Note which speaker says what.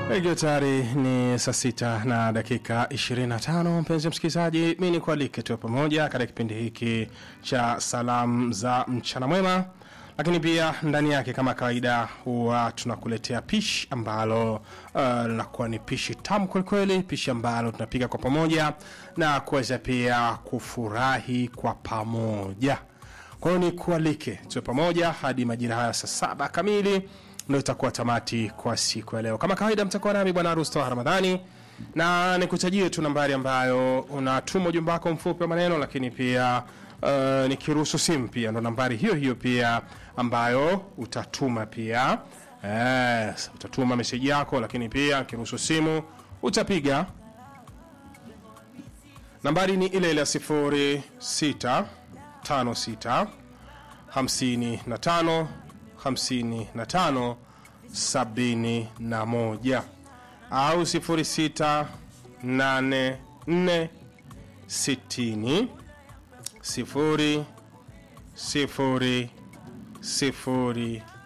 Speaker 1: Ikiwa tayari ni saa sita na dakika 25, mpenzi msikilizaji, mi ni kualike tuwe pamoja katika kipindi hiki cha salamu za mchana mwema, lakini pia ndani yake kama kawaida huwa tunakuletea pishi ambalo uh, linakuwa ni pishi tamu kwelikweli, pishi ambalo tunapika kwa pamoja na kuweza pia kufurahi kwa pamoja. Kwa hiyo ni kualike tuwe pamoja hadi majira haya saa saba kamili ndo itakuwa tamati kwa siku ya leo. Kama kawaida, mtakuwa nami bwana Rusto Ramadhani na nikutajie tu nambari ambayo unatuma ujumbe wako mfupi wa maneno, lakini pia uh, nikiruhusu simu pia ndo nambari hiyo hiyo pia ambayo utatuma pia yes, utatuma meseji yako, lakini pia kiruhusu simu utapiga nambari ni ile ile ya sifuri sita tano sita hamsini na tano hamsini na tano sabini na moja au sifuri sita nane nne sitini sifuri sifuri sifuri